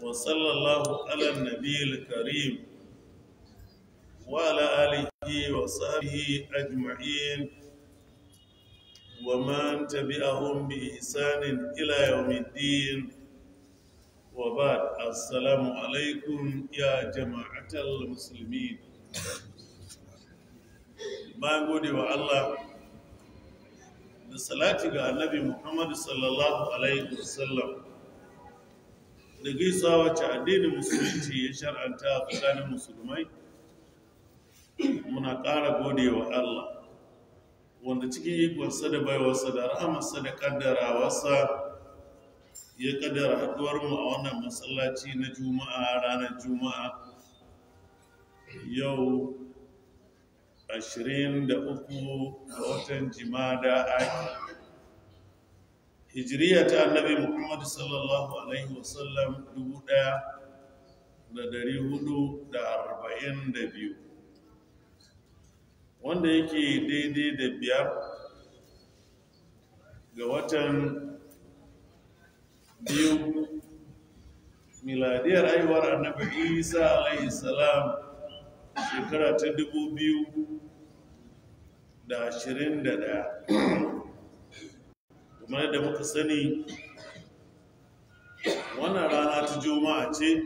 وصلى الله على النبي الكريم وعلى آله وصحبه أجمعين ومن تبعهم بإحسان إلى يوم الدين وبعد السلام عليكم يا جماعة المسلمين ما gode wa Allah da salati ga annabi Muhammadu sallallahu alaihi wasallam da gaisuwa wacce addinin musulunci ya shar'anta a tsakanin musulmai muna ƙara gode wa Allah wanda cikin ikonsa da baiwarsa da rahamarsa da kaddarawarsa ya kaddara haduwar mu a wannan masallaci na juma'a ranar juma'a yau 23 ga watan jimada aki hijiriya ta annabi muhammadu sallallahu alaihi wasallam 1442 wanda yake daidai da biyar ga watan biyu miladiyar haihuwar annabi isa alaihi salam shekara ta dubu biyu da ashirin da ɗaya kuma da muka sani wannan rana ta juma'a ce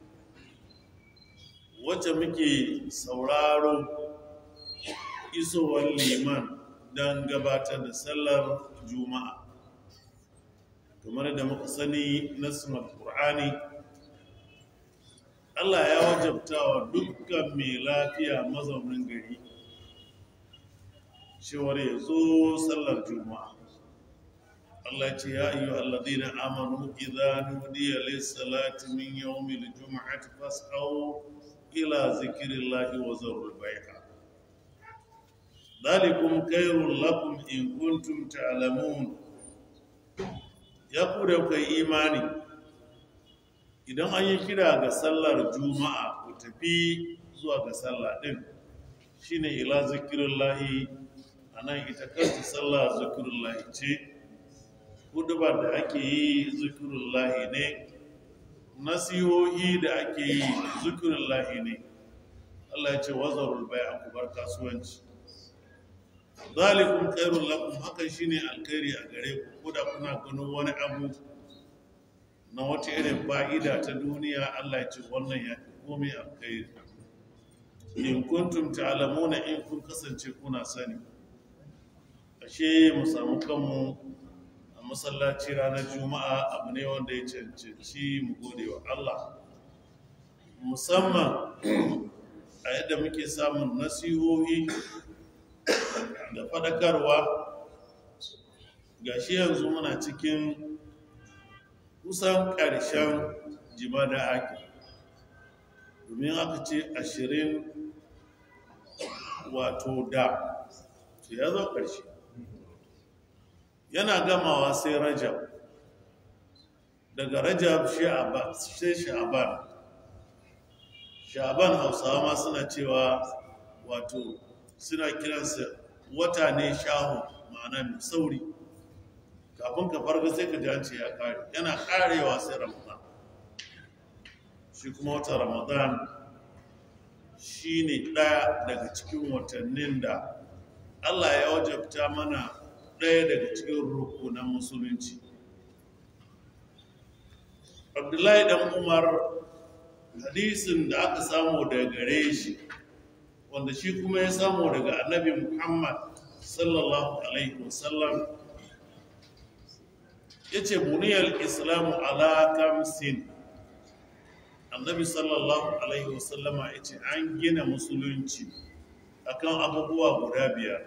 wacce muke sauraro isowar liman don gabatar da sallar juma'a kamar da muka sani nassin al-qur'ani Allah ya wajabta wa dukkan mai lafiya mazaunin gari cewar ya zo sallar juma'a Allah ce ya ayyu alladhina amanu idza nudiya lis-salati min yawmil jum'ati fas'au ila zikrillahi wa zarul bai'a dhalikum khairul lakum in kuntum ta'lamun ya ku da kai imani idan an yi kira ga sallar juma'a ku tafi zuwa ga sallah din shine ila zikrillahi anan ita kanta sallah zikrullahi ce hudubar da ake yi zikrullahi ne nasihohi da ake yi zikrullahi ne Allah ya ce wazarul bai'a ku bar kasuwanci zalikum khairul lakum hakan shine alkhairi a gare ku ko da kuna ganin wani abu na wata irin fa'ida ta duniya Allah ya ce wannan ya fi komai alkhairi in kuntum ta'lamuna in kun kasance kuna sani ashe mu samu kanmu a masallaci ranar juma'a abu ne wanda ya cancanci mu gode wa Allah musamman a yadda muke samun nasihohi da faɗakarwa gashi yanzu muna cikin kusan ƙarshen jimada ake domin aka ce ashirin wato da su ya zo ƙarshe yana gamawa sai rajab daga rajab sai sha'aban sha'aban hausawa ma suna cewa wato suna kiransa wata ne shahu ma'ana mai sauri kafin ka farga sai ka jance ya kare yana karewa sai ramadan shi kuma wata ramadan shi ne ɗaya daga cikin watannin da allah ya wajabta mana ɗaya daga cikin rukunan musulunci abdullahi dan umar hadisin da aka samu daga gare shi wanda shi kuma ya samu daga annabi muhammad sallallahu alaihi wasallam ya ce buniyar islamu ala kamsin annabi sallallahu alaihi wasallama ya ce an gina musulunci akan abubuwa guda biyar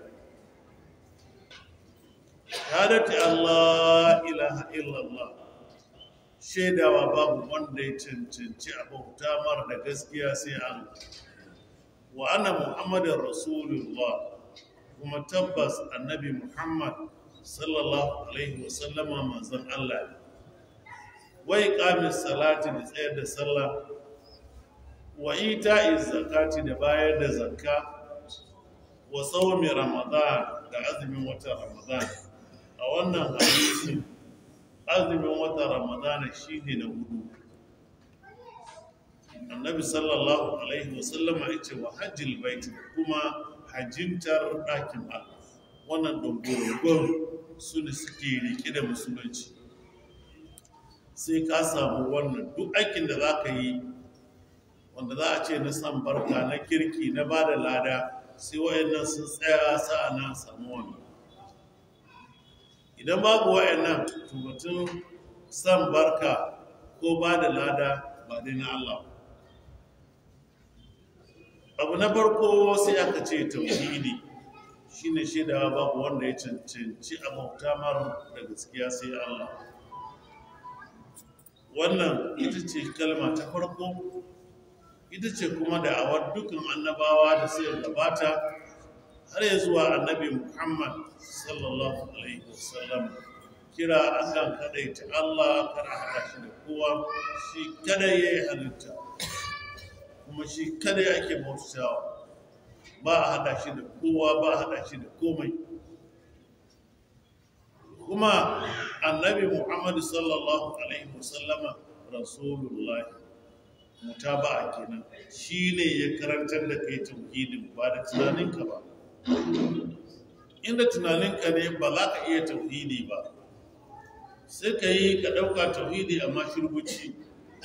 shahadati allah ilaha illallah shaidawa babu wanda ya cancanci abubuwa mara da gaskiya sai allah wa ana muhammadin rasulullah kuma tabbas annabi muhammad sallallahu alaihi wasallama manzon Allah ne wai qamis salati da tsayar da sallah wa ita'iz zakati da bayar da zakka wa sawmi ramadan da azumin wata ramadan a wannan hadisi azumin wata ramadan shine na hudu annabi sallallahu alaihi wasallam ya ce wa hajjil bait kuma hajjintar ɗakin Allah wannan dogon su ne suke rike da musulunci sai ka samu wannan duk aikin da za ka yi wanda za a ce na san barka na kirki na ba da lada sai wayannan sun tsaya sa'a na samu wannan idan babu wayannan tubatun san barka ko ba da lada ba dai na Allah abu na farko sai aka ce tauhidi shine shaidawa babu wanda ya cancanci a bauta mar da gaskiya sai Allah wannan ita ce kalma ta farko ita ce kuma da awar dukkan annabawa da sai gabata har ya zuwa annabi Muhammad sallallahu alaihi wasallam kira akan kadaita Allah kar a hada shi da kowa shi kada ya yi halitta kuma shi kada ake bautawa ba a hada shi da kowa ba a hada shi da komai kuma annabi Muhammad sallallahu alaihi wasallama rasulullahi mutaba'a kenan shine ya karantar da kai tauhidin ba da tunaninka ba inda tunaninka ne ba za ka iya tauhidi ba sai ka yi ka ɗauka tauhidi amma shirbuci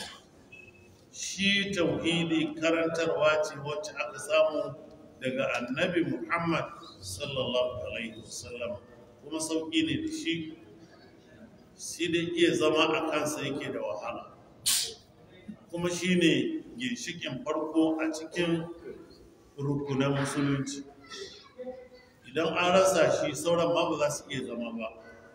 shi tauhidi karantarwa ce wacce aka samu daga annabi muhammad sallallahu alaihi wasallam kuma sauƙi ne da shi sai dai iya zama a kansa yake da wahala kuma shi ne ginshikin farko a cikin rukunan musulunci idan an rasa shi sauran ma ba za su iya zama ba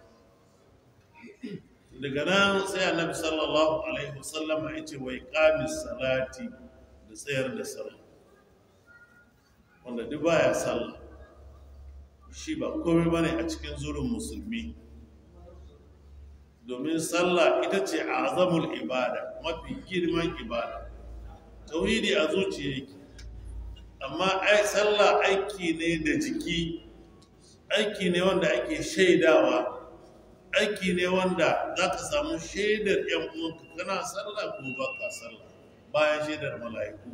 daga nan sai annabi sallallahu alaihi wasallam ya ce wai qamis salati da tsayar da sallah wanda duk baya sallah shi ba komai bane a cikin zurin musulmi domin sallah ita ce azamul ibada mafi girman ibada tauhidi a zuciya yake amma ai sallah aiki ne da jiki aiki ne wanda ake shaidawa aiki ne wanda za ka samu shaidar yan uwanka kana sallah ko ba ka sallah bayan shaidar mala'iku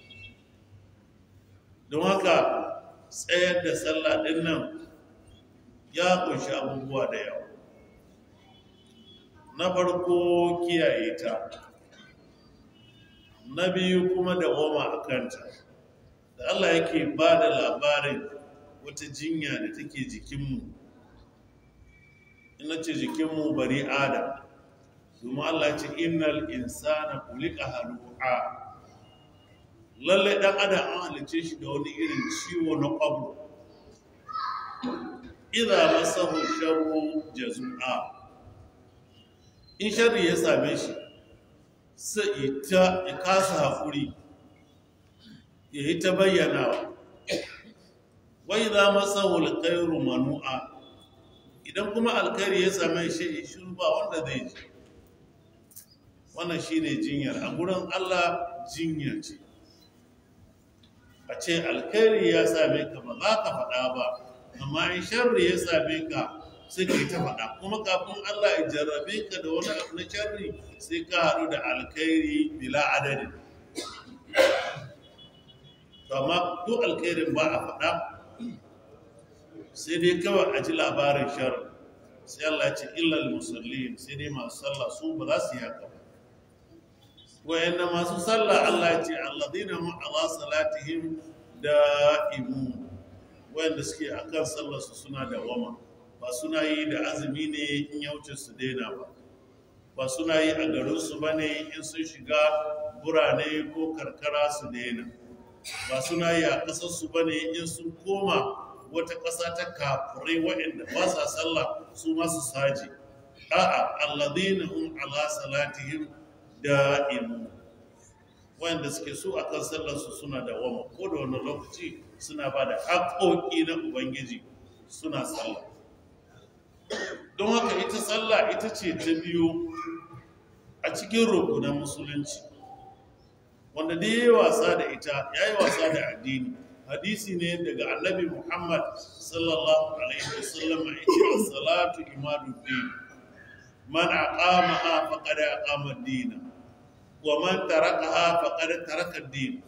don haka tsayar da sallah din nan ya kunshi abubuwa da yawa na farko kiyaye ta na biyu kuma da goma a kanta da Allah yake ba da labarin wata jinya da take jikinmu ina ce jikinmu bari adam domin Allah ce innal insana kulika halu'a lalle dan adam an halice shi da wani irin ciwo na kwabro idza masahu sharru jazua in sharri ya same shi sai ita ya kasa hakuri ya yi ta bayyanawa wai za masahu alkhairu manu'a idan kuma alkhairi ya same shi shiru ba wanda zai ji wannan shine jinyar a gurin Allah jinya ce a ce alkhairi ya same ka ba za ka faɗa ba amma in sharri ya same ka sai ka yi ta faɗa kuma kafin Allah ya jarrabe ka da wani abu na sharri sai ka haɗu da alkhairi bila adadin amma duk alkhairin ba a faɗa sai dai kawai a ji labarin sharri sai Allah ce illal musallin sai dai masu sallah su ba za su yi haka ba wayanna masu sallah Allah ce alladhina hum ala salatihim da'imun wayanda suke akan sallar su suna da wama ba suna yi da azumi ne in ya wuce su daina ba ba suna yi a garin su bane in sun shiga burane ko karkara su daina ba suna yi a ƙasar su bane in sun koma wata ƙasa ta kafirai waɗanda ba sa sallah su masu saji a'a alladhina hum ala salatihim da'imun wanda suke so akan sallar su suna da wama ko da wani lokaci suna ba da haƙoƙi na ubangiji suna sallah don haka ita sallah ita ce ta biyu a cikin rukunan musulunci wanda dai ya yi wasa da ita ya yi wasa da addini hadisi ne daga annabi muhammad sallallahu alaihi wasallam a ita salatu imaduddin man aqama faqad aqama ad-din wa man tarakaha faqad taraka ad-din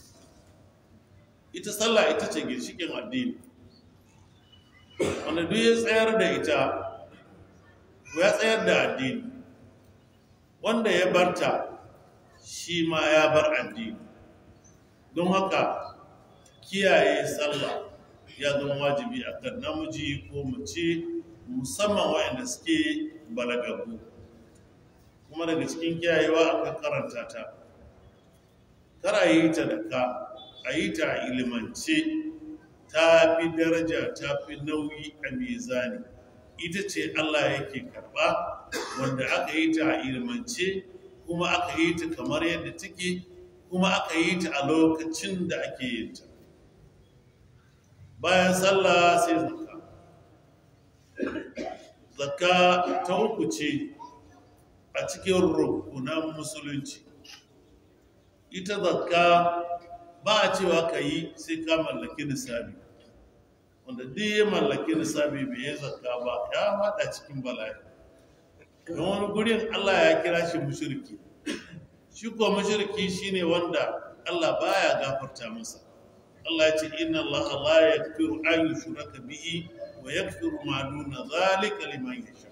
ita sallah ita ce ginshikin addini wanda duk ya tsayar da ita ya tsayar da addini wanda ya barta shi ma ya bar addini don haka kiyaye sallah ya zama wajibi a kan namiji ko mace musamman waɗanda suke balagagu kuma daga cikin kiyayewa aka karanta ta kar a yi ta da ka a yi ta a ilimance ta fi daraja ta fi nauyi a mizani ita ce Allah yake karba wanda aka yi ta a ilimance kuma aka yi ta kamar yadda take kuma aka yi ta a lokacin da ake yin ta bayan sallah sai zakka zakka ta uku ce a cikin rukunan musulunci ita zakka ba a cewa ka yi sai ka mallaki nisabi wanda duk ya mallaki nisabi bai yi zakka ba ya fada cikin bala'i don wani gurin Allah ya kira shi mushriki shi ko mushriki shine wanda Allah baya gafarta masa Allah ya ce inna Allah la yaghfiru an yushraka bihi wa yaghfiru ma duna zalika liman yasha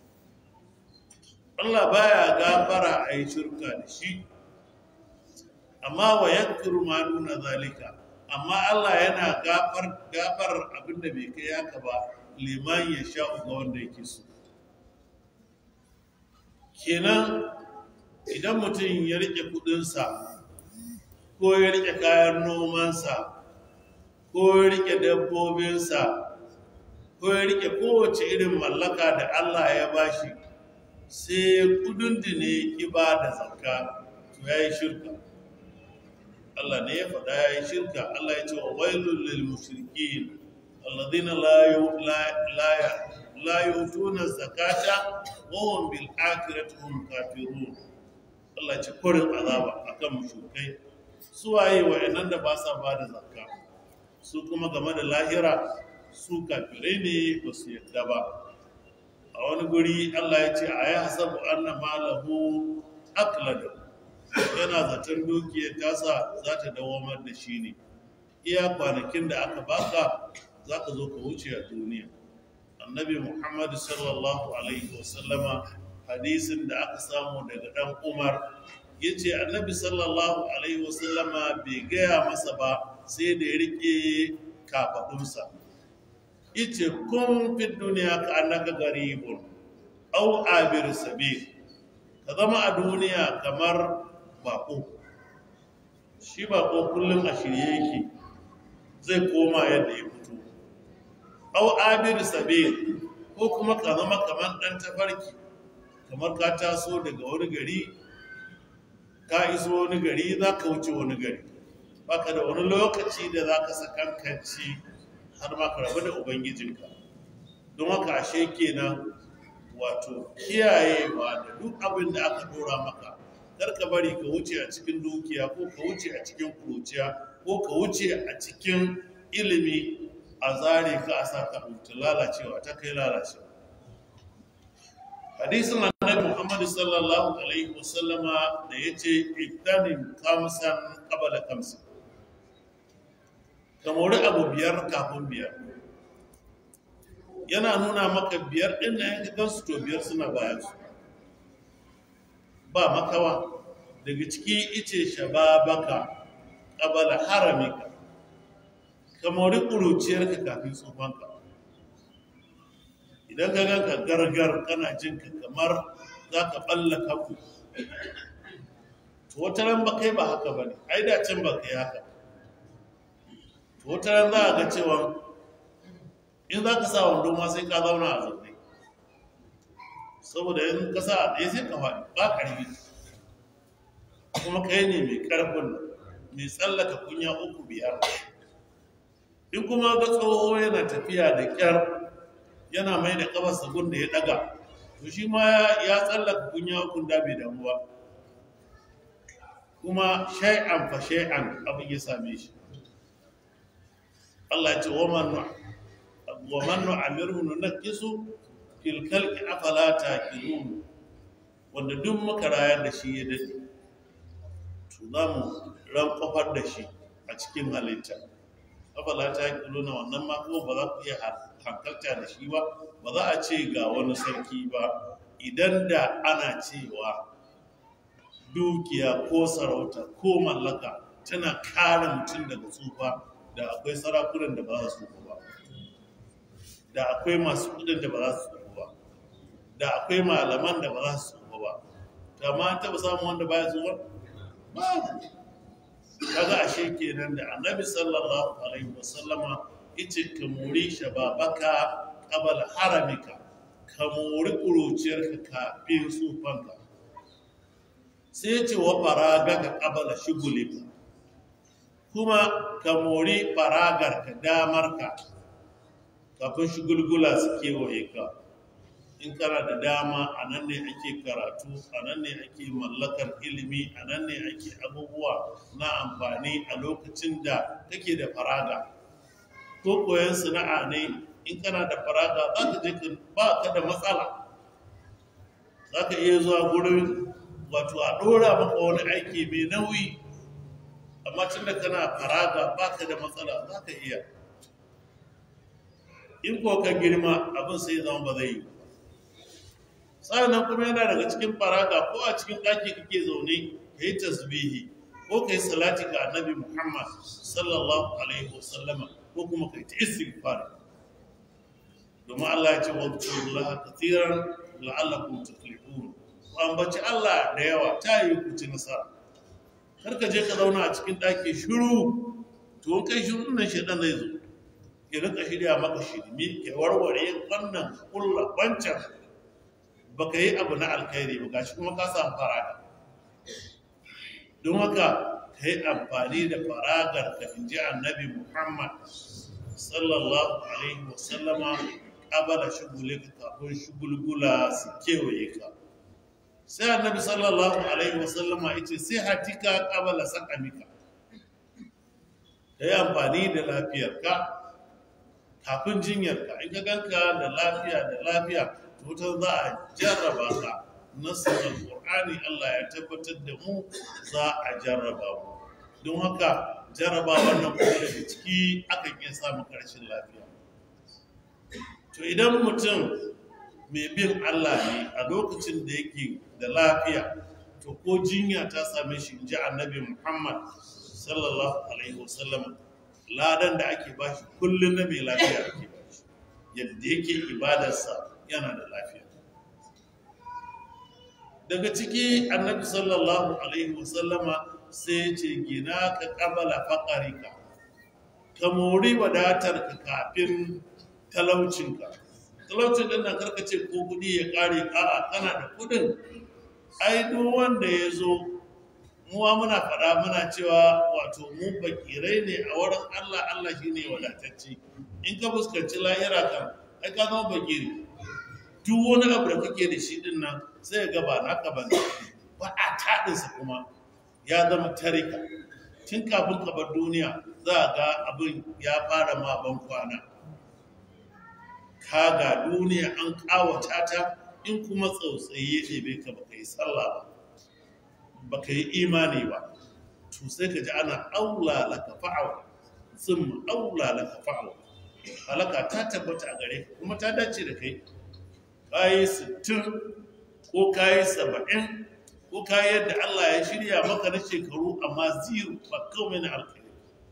Allah baya gafara a yi shirka da shi amma wa yaghfiru ma duna zalika amma Allah yana gafar gafar abinda bai kai haka ba liman yasha ga wanda yake so kenan idan mutum ya rike kudinsa ko ya rike kayan nomansa ko ya rike dabbobinsa ko ya rike kowace irin mallaka da Allah ya bashi sai kudin da ne ki ba da zakka to ya yi shirka Allah ne ya faɗa ya yi shirka Allah ya ce wa wailul lil mushrikin alladhina la la la yutuna zakata wa hum bil akhirati hum kafirun Allah ce kurin azaba akan mushrikai su waye wayannan da ba sa ba da zakka su kuma game da lahira su kafirai ne ba su yadda ba a wani guri Allah ya ce a yi hasabu anna malahu aklada yana zaton dukiyar tasa za ta dawamar da shi ne iya kwanakin da aka baka za ka zo ka wuce a duniya annabi muhammadu sallallahu alaihi wasallama hadisin da aka samu daga dan umar ya ce annabi sallallahu alaihi wasallama bai gaya masa ba sai da ya rike kafaɗunsa yace kun fi duniya ka annaka garibun au abir sabil ka zama a duniya kamar bako shi bako kullum a shirye yake zai koma yadda ya fito au abir sabil ko kuma ka zama kamar ɗan tafarki kamar ka taso daga wani gari ka iso wani gari za ka wuce wani gari baka da wani lokaci da za ka sakankanci har ma ka rabu da ubangijinka don haka ashe kenan wato kiyayewa da duk abin da aka dora maka kar ka bari ka wuce a cikin dukiya ko ka wuce a cikin kuruciya ko ka wuce a cikin ilimi a zare ka a saka mutu lalacewa ta kai lalacewa hadisin annabi Muhammad sallallahu alaihi wasallama da yace ittanin kamsan qabla kamsin ka mori abu biyar kafin biyar yana nuna maka biyar ɗin na yanka gansu to biyar suna bayan su ba makawa daga ciki ice shababaka ƙabala haramika ka mori ƙuruciyarka kafin tsofanka idan ka ganka gargar kana jinka kamar za ka ɓalla kaku to wata ran ba kai ba haka ba ne ai da can ba kai haka wata ran za a ga cewa in za ka sa wando ma sai ka zauna a zaune saboda in ka sa a ɗaya sai ka faɗi ba ƙarfi kuma kai ne mai ƙarfin mai tsallaka kunya uku biyar in kuma ga tsoho yana tafiya da ƙyar yana mai da ƙafarsa gun da ya ɗaga to shi ma ya tsallaka kunya uku da bai damu ba kuma shay'an fa shay'an abin ya same shi Allah ce wa man nu'amirhu nunakkisu fil khalqi afala taqilun wanda duk muka rayar da shi ya dade to za mu ran kofar da shi a cikin halitta afala ta yi na wannan ma kuma ba za ku iya hankalta da shi ba ba za a ce ga wani sarki ba idan da ana cewa dukiya ko sarauta ko mallaka tana kare mutum daga tsufa da akwai sarakunan da ba za su tsufa ba da akwai masu kudin da ba za su tsufa ba da akwai malaman da ba za su tsufa ba da ma taɓa samun wanda baya tsufa ba kaga ashe kenan da annabi sallallahu alaihi wasallama yace ka muri shababaka qabla haramika ka muri kuruciyarka kafin tsufanka sai yace wa faraga ka qabla shugulika kuma ka muri faragar ka damar ka kafin shugulgula su kewaye ka in kana da dama a nan ne ake karatu a nan ne ake mallakar ilimi a nan ne ake abubuwa na amfani a lokacin da kake da faraga ko koyon sana'a ne in kana da faraga za ka je ba ka da matsala za ka iya zuwa gurin wato a ɗora maka wani aiki mai nauyi amma tun da kana faraga ba ka da matsala za ka iya in ko ka girma abin sai zama ba zai yi sa'annan kuma yana daga cikin faraga ko a cikin ɗaki kake zaune ka yi tasbihi ko ka yi salati ga annabi muhammad sallallahu alaihi wasallama ko kuma ka yi ta istighfar domin allah ya ce wa Allah kathiran la'allakum tuflihun ku ambaci allah da yawa ta yi ku ci nasara kar ka je ka zauna a cikin ɗaki shiru to kai shiru nan shaidan zai zo ya rika shirya maka shirmi ya warware wannan kulla wancan baka yi abu na alkhairi ba gashi kuma ka samu faraga don haka ka yi amfani da faragar ka in ji annabi muhammad sallallahu alaihi wasallama ƙabala shugule ka kafin shugulgula su kewaye ka sai annabi sallallahu alaihi wasallama ya ce sai hatika ƙabala sakamika ka yi amfani da lafiyarka kafin jinyarka in ka ganka da lafiya da lafiya wutar za a jarraba ka nasar alƙur'ani Allah ya tabbatar da mu za a jarraba mu don haka jarraba wannan kuma daga ciki akan iya samun ƙarshen lafiya to idan mutum mai bin Allah ne a lokacin da yake da lafiya to ko jinya ta same shi in ji annabi Muhammad sallallahu alaihi wasallam ladan da ake bashi kullum na mai lafiya ake bashi yadda yake ibadarsa yana da lafiya daga ciki annabi sallallahu alaihi wasallama sai ya ce gina ka kabala faƙarika ka mori wadatar ka kafin talaucinka talaucin ɗin nan karkace ko kuɗi ya ƙare a'a kana da kuɗin ai duk wanda ya zo muwa muna faɗa muna cewa wato mu bakirai ne a wurin Allah Allah shine wadatacce in ka fuskanci lahira kan ai ka zama bakiri duk wani abu da kake da shi din nan sai ga ba naka ba ba a taɗinsa kuma ya zama tarika tun kafin ka bar duniya za a ga abin ya fara ma ban kwana ka ga duniya an ƙawata ta in kuma tsautsayi ya ɗebe ka baka yi sallah ba baka yi imani ba to sai ka ji ana aula laka fa'awa sun aula laka fa'awa halaka ta tabbata a gare ka kuma ta dace da kai kayi sittin ko kayi saba'in ko kayi yadda Allah ya shirya maka na shekaru amma zero ba kawai na alkhairi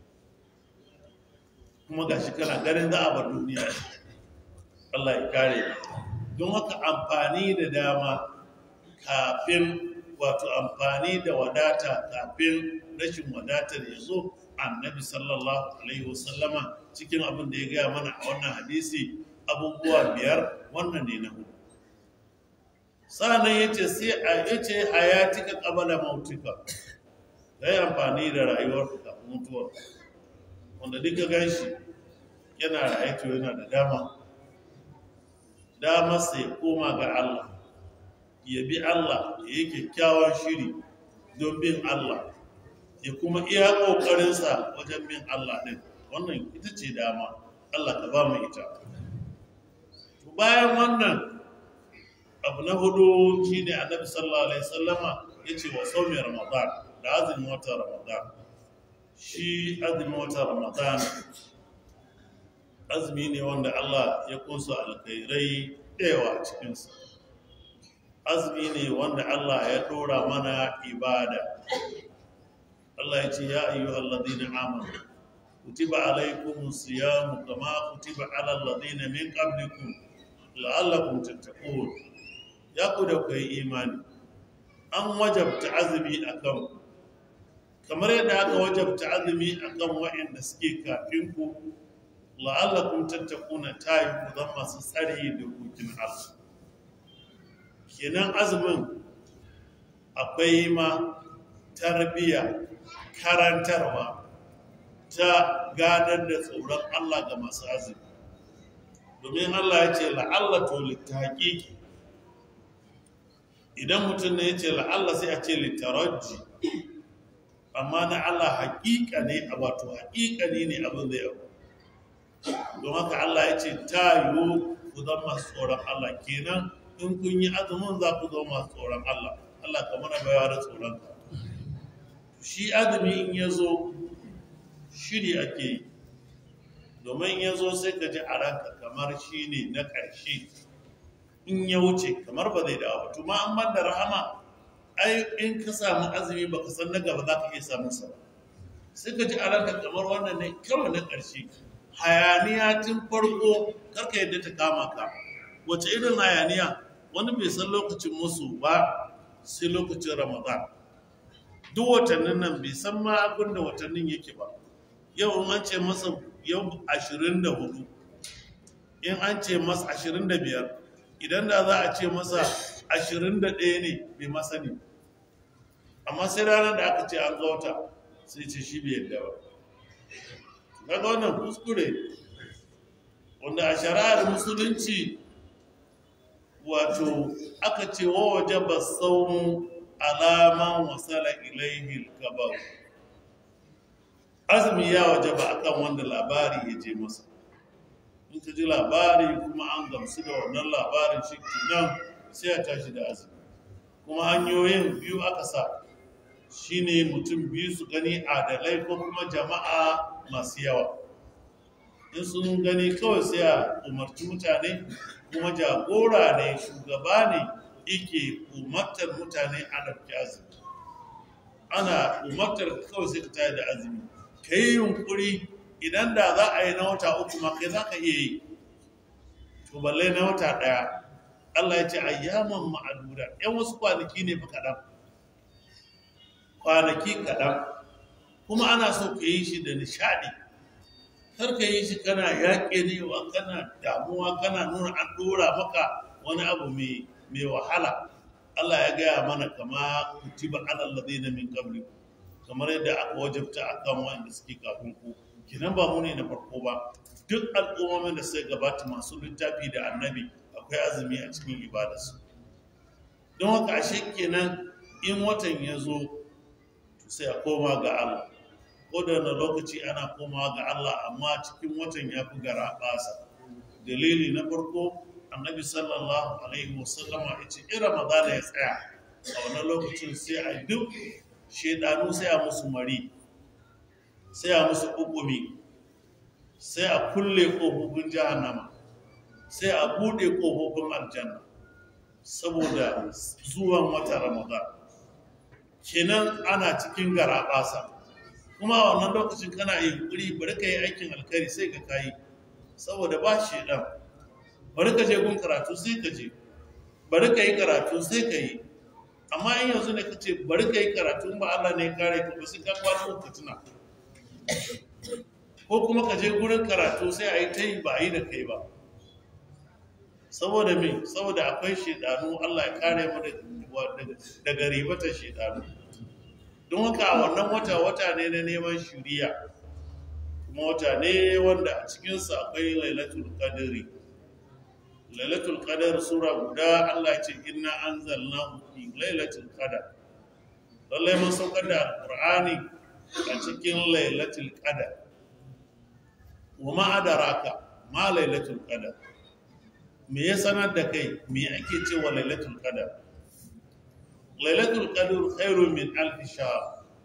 kuma gashi kana ganin za a bar duniya Allah ya kare don haka amfani da dama kafin wato amfani da wadata kafin rashin wadatar ya zo annabi sallallahu alaihi wasallama cikin abin da ya gaya mana a wannan hadisi abubuwa biyar wannan ne na hudu sa'annan ya ce sai a ya ce hayatika qabala mautika ka yi amfani da rayuwar kafin mutuwar wanda duka gan shi yana raye to yana da dama dama sai koma ga Allah ya bi Allah ya yi kyakkyawan shiri don bin Allah ya kuma iya ƙoƙarinsa wajen bin Allah ɗin wannan ita ce dama Allah ka ba mu ita bayan wannan abu na hudu shi ne annabi sallallahu alaihi sallama ya ce wa saumi ramadan da azumin watan ramadan shi azumin watan ramadan azumi ne wanda Allah ya kunsa alkhairai ɗewa a cikinsa azumi ne wanda Allah ya ɗora mana ibada Allah ya ce ya ayyu alladhina amanu kutiba alaykumus siyam kama kutiba alal ladina min qablikum la'allakum tattaqun ya ku da kai imani an wajabta azumi akan kamar yadda aka wajabta azumi akan waɗanda suke kafin ku la'allakum tattaquna tayi ku zan masu tsari da hukumin Allah kenan azumin akwai ma tarbiya karantarwa ta gadar da tsoron Allah ga masu azumi domin Allah ya ce la'alla to littahaƙiƙi idan mutum ne ya ce la'alla sai a ce littaraji amma na Allah haƙiƙa ne a wato haƙiƙa ne ne abin zai abu don haka Allah ya ce ta yiwu ku zama masu tsoron Allah kenan in kun yi azumin za ku zama masu tsoron Allah Allah ka mana bayawa da tsoron ka shi azumi in ya zo shiri ake yi domin ya zo sai ka ji a ranka kamar shi ne na ƙarshe in ya wuce kamar ba zai dawo ba tuma an ban da rahama ai in ka samu azumi baka san na gaba za ka iya samun sa sai ka ji a ranka kamar wannan ne kawai na ƙarshe hayaniya tun farko karka yadda ta kama ka wace irin hayaniya wani bai san lokacin musu ba sai lokacin ramadan duk watannin nan bai san ma abin da watannin yake ba yau in an ce masa yau ashirin da hudu in an ce masa ashirin da biyar idan da za a ce masa ashirin da ɗaya ne bai masani amma sai ranar da aka ce an ga wata sai ce shi bai yadda ba kaga wannan kuskure wanda a shari'ar musulunci wato aka ce wa waje ba saumu alaman wasala ilaihi kabar azumi ya waje ba akan wanda labari ya je masa in ka ji labari kuma an gamsu da wannan labarin shi nan sai a tashi da azumi kuma hanyoyin biyu aka sa shine mutum biyu su gani adalai ko kuma jama'a masu yawa in sun gani kawai sai a umarci mutane kuma jagora ne shugaba ne yake umartar mutane a ɗauki azumi ana umartar kawai sai ka tayar da azumi ka yi yunkuri idan da za a yi na wata uku ma kai za ka iya yi to balle na wata ɗaya Allah ya ce ayyaman ma'aduda yan wasu kwanaki ne fa kaɗan kwanaki kaɗan kuma ana so ka yi shi da nishaɗi kar ka yi shi kana yaƙe ne wa kana damuwa kana nuna an ɗora maka wani abu mai wahala Allah ya gaya mana kama kutiba alal ladina min qabli kamar yadda aka wajabta akan wanda suke kafin ku kinan ba mu ne na farko ba duk al'ummomin da suka gabata masu littafi da annabi akwai azumi a cikin ibadarsu don haka ashe kenan in watan ya zo sai a koma ga Allah ko da wani lokaci ana komawa ga Allah amma cikin watan ya fi gara basa dalili na farko annabi sallallahu alaihi wasallama ya ce in ramadana ya tsaya a wannan lokacin sai a duk shedanu sai a musu mari sai a musu hukumi sai a kulle ƙofofin jahannama sai a buɗe ƙofofin aljanna saboda zuwan wata ramadan kenan ana cikin garaɓasa kuma a wannan lokacin kana yi kuri bari ka yi aikin alkhairi sai ka kayi saboda ba shi ɗan bari ka je gun karatu sai ka je bari ka yi karatu sai ka yi amma in yanzu ne ka ce bari ka yi karatu ba Allah ne ya kare ka ba sai ka kwana uku tuna ko kuma ka je gurin karatu sai a yi ta yi ba a yi da kai ba saboda me saboda akwai shedanu Allah ya kare mu daga ribatar shedanu don haka a wannan wata wata ne na neman shiriya kuma wata ne wanda a cikinsa akwai lailatul qadri lailatul qadar sura guda Allah ya ce inna anzalnahu fi lailatul qadar lallai mun saukar da alqur'ani a cikin lailatul qadar wa ma adaraka ma lailatul qadar me ya sanar da kai me ake cewa lailatul qadar lailatul qadr khairun min alf shahr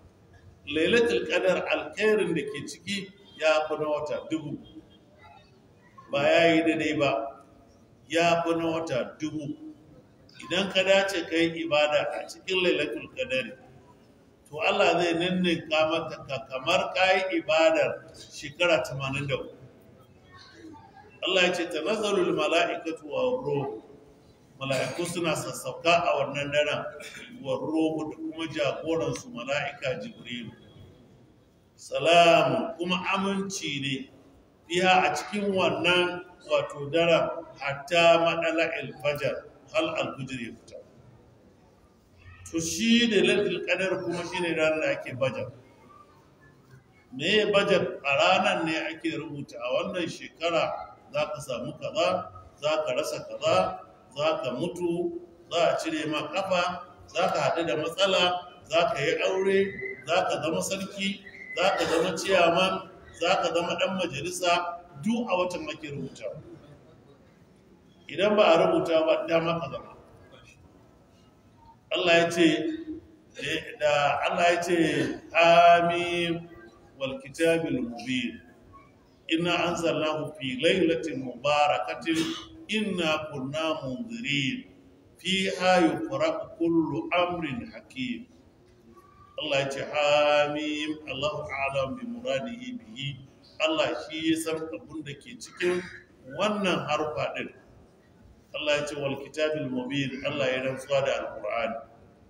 lailatul qadar alkhairin da ke ciki ya fi na wata dubu ba ya yi daidai ba ya fi na wata dubu idan ka dace ka yi ibada a cikin lailatul qadari to Allah zai ninninka maka ka kamar ka yi ibadar shekara 83 Allah ya ce tanazzalul mala'ikatu wa ruh mala'iku suna sassauka a wannan daren wa ruhu da kuma jagoransu mala'ika jibrilu salamu kuma aminci ne biya a cikin wannan wato daren hatta maɗala alfajar hal alfujir ya fita to shi da lalil kadar kuma shi ne ranar da ake bajar me bajar a ranar ne ake rubuta a wannan shekara za ka samu kaza za ka rasa kaza za ka mutu za a cire ma kafa za ka haɗu da matsala za ka yi aure za ka zama sarki za ka zama ciyaman za ka zama ɗan majalisa duk a watan ake rubuta idan ba a rubuta ba dama ka zama Allah ya ce da Allah ya ce amin wal kitabil mubin inna anzalnahu fi lailatin mubarakatin inna kunna munzirin fiha yufraqu kullu amrin hakim Allah ya ce amin Allahu a'lam bi muradihi bihi Allah shi ya san abin da ke cikin wannan harfa din Allah ya ce wal kitabil mubin Allah ya rantsuwa da alqur'ani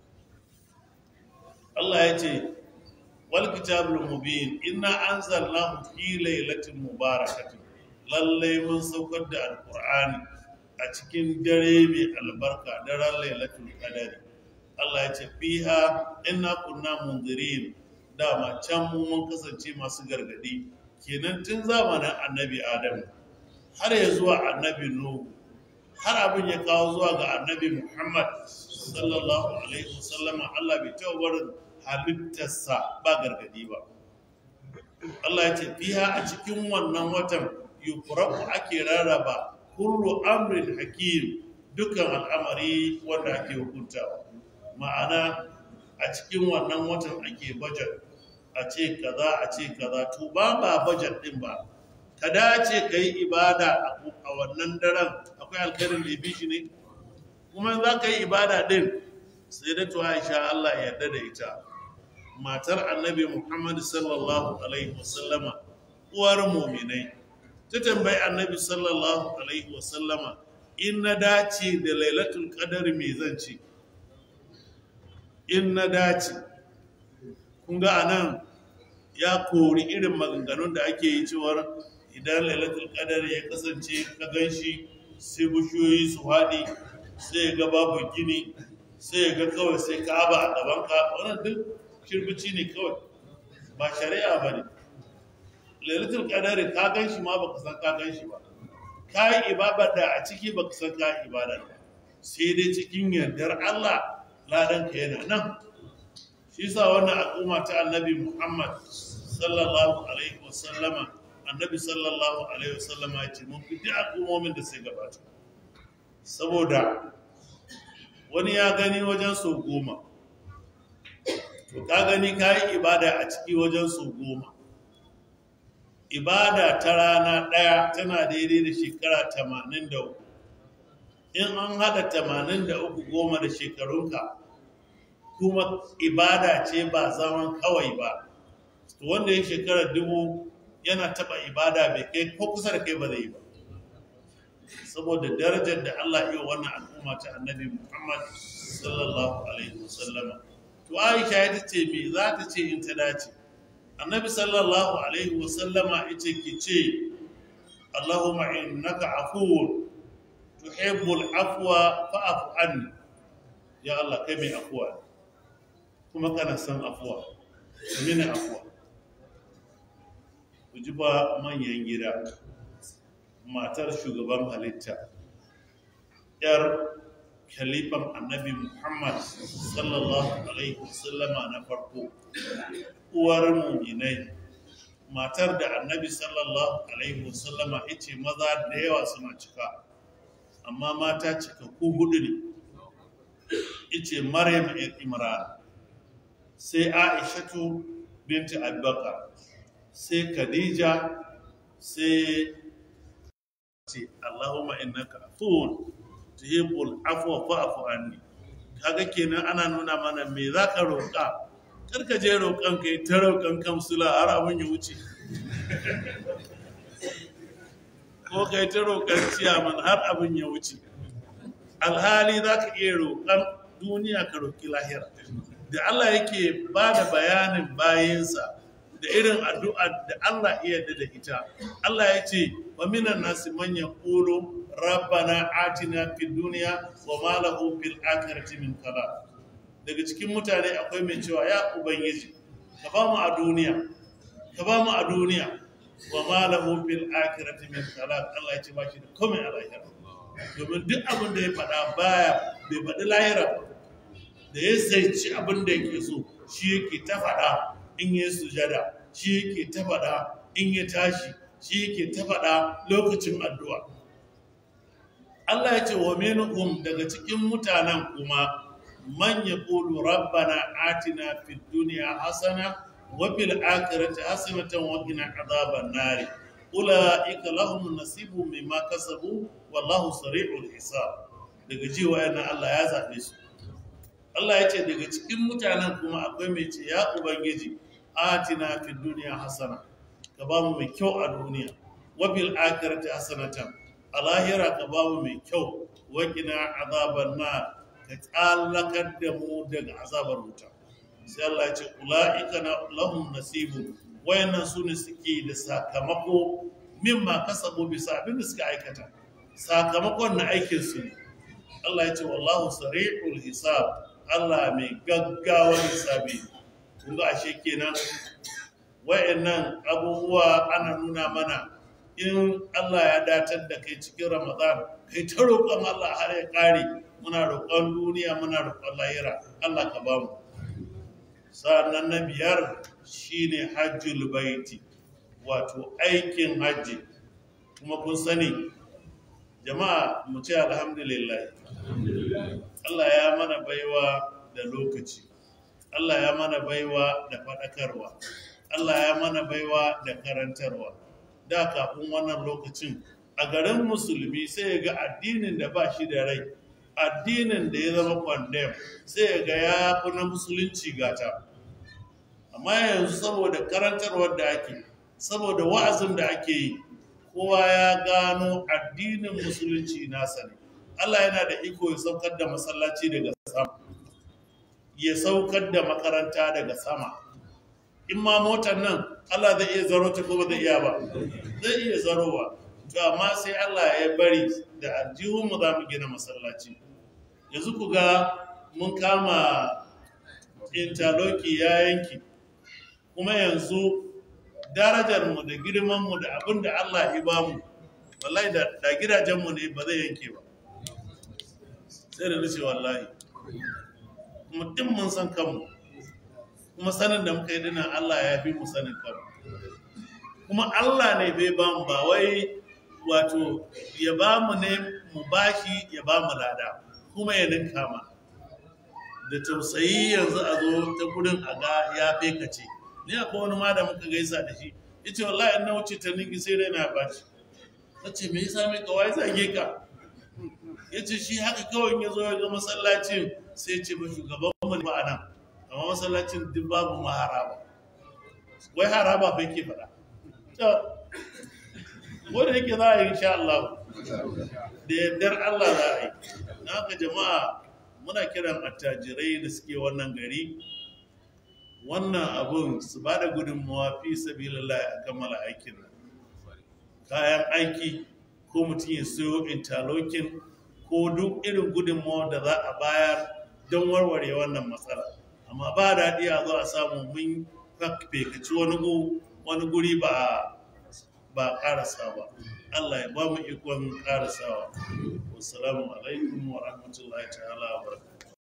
Allah ya ce wal kitabul mubin inna anzalnahu fi lailatin mubarakatin lalle mun saukar da alqur'ani a cikin dare mai albarka daren lailatul qadari Allah ya ce fiha inna kunna munzirin dama can mu mun kasance masu gargadi kenan tun zamanin annabi Adam har ya zuwa annabi Nuhu har abin ya kawo zuwa ga annabi Muhammad sallallahu alaihi wasallama Allah bai taɓa barin halittarsa ba gargadi ba Allah ya ce fiha a cikin wannan watan yufraku ake rarraba kullu amrin hakim dukkan al'amari wanda ake hukuntawa ma'ana a cikin wannan watan ake budget a ce kaza a ce kaza to ba ba budget din ba ka dace ka yi ibada a wannan daren akwai alkhairin da bi shi ne kuma za ka yi ibada din sai da to Aisha Allah ya yarda da ita matar annabi Muhammad sallallahu alaihi wasallama uwar muminai ta tambayi annabi sallallahu alaihi wasallama in na dace da lailatul qadar me zan ce in na dace kun ga anan ya kori irin maganganun da ake yi cewar idan lailatul qadar ya kasance ka ganshi sai bushiyoyi su haɗi sai ga babu gini sai ga kawai sai ka'aba a gaban ka wannan duk shirbici ne kawai ba shari'a ba ne lailatul qadari ka gan shi ma baka san ka gan shi ba ka yi ibada da a ciki baka san ka yi ibada ba sai dai cikin yardar Allah ladan ka yana nan shi sa wannan al'umma ta annabi Muhammad sallallahu alaihi wasallama annabi sallallahu alaihi wasallama ya ce mun fi duk al'ummomin da sai gabata saboda wani ya gani wajen sau goma to ka gani ka yi ibada a ciki wajen su goma ibada ta rana ɗaya tana daidai da shekara tamanin da uku in an haɗa tamanin da uku goma da shekarunka kuma ibada ce ba zaman kawai ba to wanda ya shekara dubu yana taɓa ibada bai kai ko kusa da kai ba zai yi ba saboda darajar da Allah iya wannan al'umma ta annabi Muhammad sallallahu alaihi wasallama to aisha ita ce me za ta ce in ta dace annabi sallallahu alaihi wasallama ita ke ce allahumma innaka afuwun tuhibbul afwa fa'fu anni ya allah kai mai afuwa kuma kana son afuwa mini afuwa ku ji ba manyan gida matar shugaban halitta yar khalifan annabi Muhammad sallallahu Alaihi wasallama na farko, uwar muminai, matar da annabi sallallahu Alaihi wasallama ce maza da yawa suna cika, amma mata cikakku hudu ne, ice Maryam Imran, sai Aishatu binti abubakar sai khadija sai ce allahumma innaka afuwun tuhibbul afwa fa'fu anni kaga kenan ana nuna mana me zaka roƙa kar ka je roƙon kai ta roƙon kamsula har abin ya wuce ko kai ta roƙon ciyaman har abin ya wuce alhali za ka iya roƙon duniya ka roƙi lahira da Allah yake ba da bayanin bayansa da irin addu'a da Allah iya da ita Allah ya ce wa minan nasi man yaqulu rabbana atina fid dunya wa ma lahu fil akhirati min khalaq daga cikin mutane akwai mai cewa ya ubangiji ka ba mu a duniya ka ba mu a duniya wa ma lahu fil akhirati min khalaq Allah ya ce ba shi da komai a lahira domin duk abin da ya faɗa baya bai faɗi lahira ba da ya zaici abin da yake so shi yake ta faɗa in ya sujada shi yake ta faɗa in ya tashi shi yake ta faɗa lokacin addu'a Allah ya ce wa minhum daga cikin mutanen kuma man yaqulu rabbana atina fid dunya hasana wa fil akhirati hasanatan wa qina adhaban nar ulaika lahum nasibun mimma kasabu wallahu sari'ul hisab daga ji wayannan Allah ya zabe su Allah ya ce daga cikin mutanen kuma akwai mai ce ya ubangiji atina fid dunya hasana ka ba mu mai kyau a duniya wa fil akhirati hasanatan a lahira ka ba mu mai kyau wa qina azaban nar ka tsallakar da mu daga azabar wuta sai Allah ya ce ula'ika lahum nasibu wayannan su ne suke da sakamako mimma kasabu bisa abin da suka aikata sakamakon na aikin su ne Allah ya ce wallahu sari'ul hisab Allah mai gaggawar hisabi kun ga ashe kenan wayannan abubuwa ana nuna mana in Allah ya datar da kai cikin Ramadan kai ta roƙon Allah har ya ƙare muna roƙon duniya muna roƙon lahira Allah ka ba mu sa'annan na biyar shine hajjul baiti wato aikin hajji kuma kun sani jama'a mu ce alhamdulillah Allah ya mana baiwa da lokaci Allah ya mana baiwa da faɗakarwa Allah ya mana baiwa da karantarwa da kafin wannan lokacin a garin musulmi sai ga addinin da ba shi da rai addinin da ya zama kwandem sai ga ya fi na musulunci gata amma yanzu saboda karantarwar da ake saboda wa'azin da ake yi kowa ya gano addinin musulunci nasa ne Allah yana da iko ya saukar da masallaci daga sama ya saukar da makaranta daga sama in ma motar nan Allah zai iya zaro ta ko ba zai iya ba zai iya zarowa to amma sai Allah ya bari da aljihunmu za mu gina masallaci yanzu ku ga mun kama interloki ya yanki kuma yanzu darajarmu da girmanmu da abin da Allah ya ba mu wallahi da gidajenmu ne ba zai yanke ba sai da nace wallahi mutum mun san kanmu kuma sanin da muka yi dinan Allah ya fi mu sanin kanmu kuma Allah ne bai ba mu ba wai wato ya ba mu ne mu bashi ya ba mu lada kuma ya ninka ma da tausayi yanzu a zo ta gudun a ga ya fekace ni akwai wani ma da muka gaisa da shi ya ce wallahi na wuce ta ninki sai dai na bashi ta ce me yasa mai kawai zage ka ya ce shi haka kawai ya zo ya ga masallacin sai ce ba shugaban mu ba a nan amma masallacin duk babu ma haraba wai haraba bai ke faɗa wanda yake za a yi insha Allah da yardar Allah za a yi na haka jama'a muna kiran attajirai da suke wannan gari wannan abun su ba da gudunmawa fi sabilillah a kammala aikin nan kayan aiki ko mutum ya siyo interlocking ko duk irin gudunmawa da za a bayar don warware wannan matsala amma ba daɗi a zo a samu mun fekaci wani guri ba ba karasa ba Allah ya ba mu ikon karasawa wassalamu alaikum wa rahmatullahi ta'ala wa barakatuh